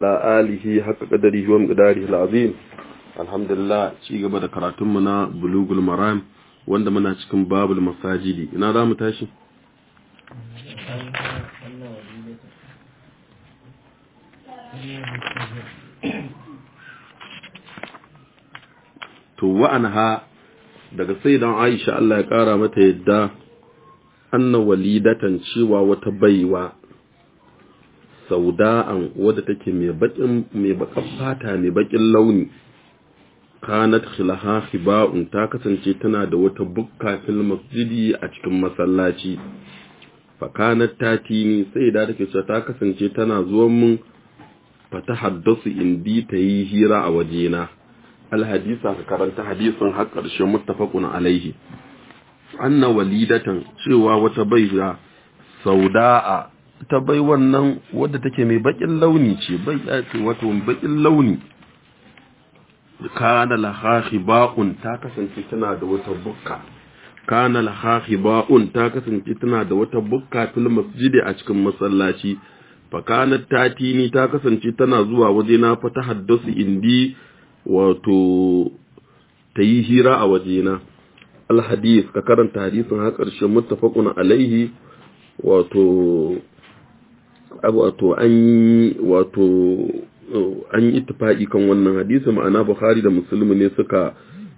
la alihi haka kadari wa miqdarihi alazim alhamdulillah ci gaba da karatun mu na bulugul maram wanda muna cikin babul masajidi ina za mu tashi to wa'anha daga sayyidan Aisha Allah ya kara mata yadda anna walidatan cewa wata baiwa sauda'an wadda take mai bakin mai bakan fata mai bakin launi kanat khilaha khiba'un ta kasance tana da wata bukka fil masjidi a cikin masallaci fa kanat tatini sai da take cewa ta kasance tana zuwan mun fa ta haddasu indi ta yi hira a wajena alhadisa ka karanta hadisin har ƙarshen muttafaqun alaihi anna walidatan cewa wata baiwa sauda'a ta bai wannan wadda take mai bakin launi ce bai ce wato bakin launi kana laha khiba'un ta kasance tana da wata bukka kana laha khiba'un ta kasance tana da wata bukka fil masjidi a cikin masallaci fa kanat tatini ta kasance tana zuwa waje na fa ta haddasu indi wato ta yi hira a wajena alhadis ka karanta hadisin har ƙarshen muttafaqun alaihi wato wato an yi wato an yi ittifaqi kan wannan hadisi ma'ana Bukhari da Muslim ne suka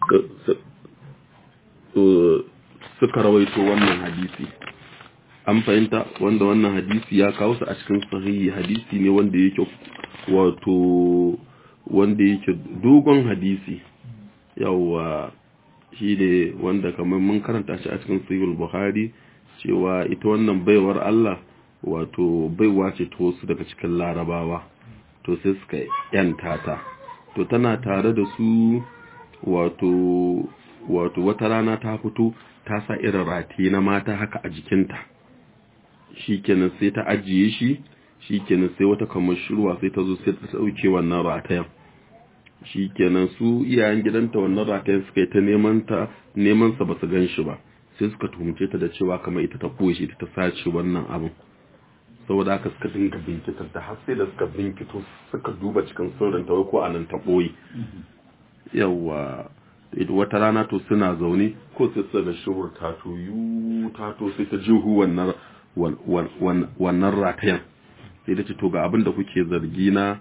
suka rawaito wannan hadisi an fahimta wanda wannan hadisi ya kawo su a cikin sahihi hadisi ne wanda yake wato wanda yake dogon hadisi yawa shi ne wanda kamar mun karanta shi a cikin sahihul bukhari cewa ita wannan baiwar Allah wato baiwa ce ta wasu daga cikin larabawa to sai suka yanta ta to tana tare da su wato wato wata rana ta fito ta sa irin rati na mata haka a jikinta shikenan sai ta ajiye shi shikenan sai wata kamar shirwa sai ta zo sai ta dauke wannan ratayen shikenan su iyayen gidanta wannan ratayen suka yi ta neman ta neman sa basu gan shi ba sai suka tuhumce ta da cewa kamar ita ta koyi shi ta sace wannan abin saboda haka suka dinga binkitar da har sai da suka binkito suka duba cikin sirrin ta ko anan ta boye yawa wata rana to suna zaune ko sai suka ga shirwar tato yu tato sai ta jihu wannan wannan ratayen sai da ce to ga abin da kuke zargi na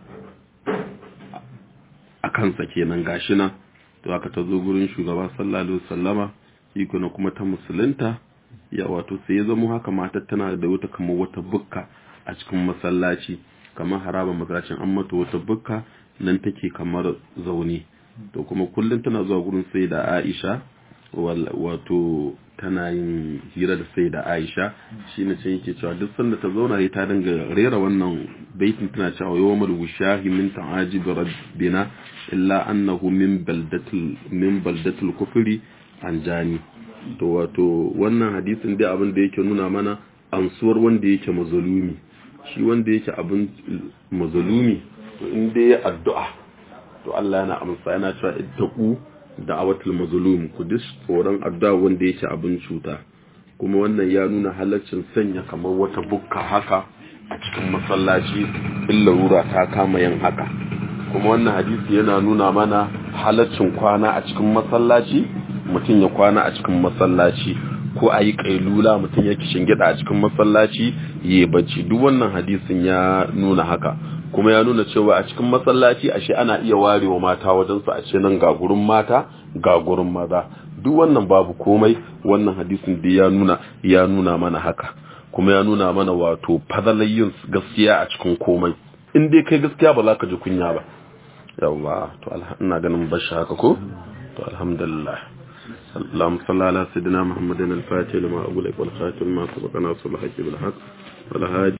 a kansa kenan gashi nan to aka ta zo gurin shugaba sallallahu alaihi wasallama iko na kuma ta musulunta ya wato sai ya zama haka matar tana da wata kamar wata bukka a cikin masallaci kamar haraba masallacin an mata wata bukka nan take kamar zaune to kuma kullum tana zuwa gurin sai da Aisha wato tana yin hira da sai da Aisha shine can yake cewa duk sanda ta zauna ne ta dinga rera wannan baitin tana cewa yawmal wushahi min ta'ajib rabbina illa annahu min baldatil min baldatil kufri anjani to wato wannan hadisin dai abin da yake nuna mana ansuwar wanda yake mazalumi shi wanda yake abin mazalumi to in dai addu'a to Allah yana amsa yana cewa ittaqu da'awatul mazlum ku dis tsoron addu'a wanda yake abin cuta kuma wannan ya nuna halaccin sanya kamar wata bukka haka a cikin masallaci in larura ta kama yin haka kuma wannan hadisi yana nuna mana halaccin kwana a cikin masallaci mutum ya kwana a cikin masallaci ko a yi kailula mutum ya kishin gida a cikin masallaci ya bacci duk wannan hadisin ya nuna haka kuma ya nuna cewa a cikin masallaci ashe ana iya warewa mata wajen su a ce nan ga gurin mata ga gurin maza duk wannan babu komai wannan hadisin da ya nuna ya nuna mana haka kuma ya nuna mana wato fadalayin gaskiya a cikin komai in dai kai gaskiya ba za ka ji kunya ba yawa to ina ganin bashi haka ko to alhamdulillah اللهم صل على سيدنا محمد الفاتح لما أقول لك والخاتم ما سبقنا صلى الله عليه وسلم والهادي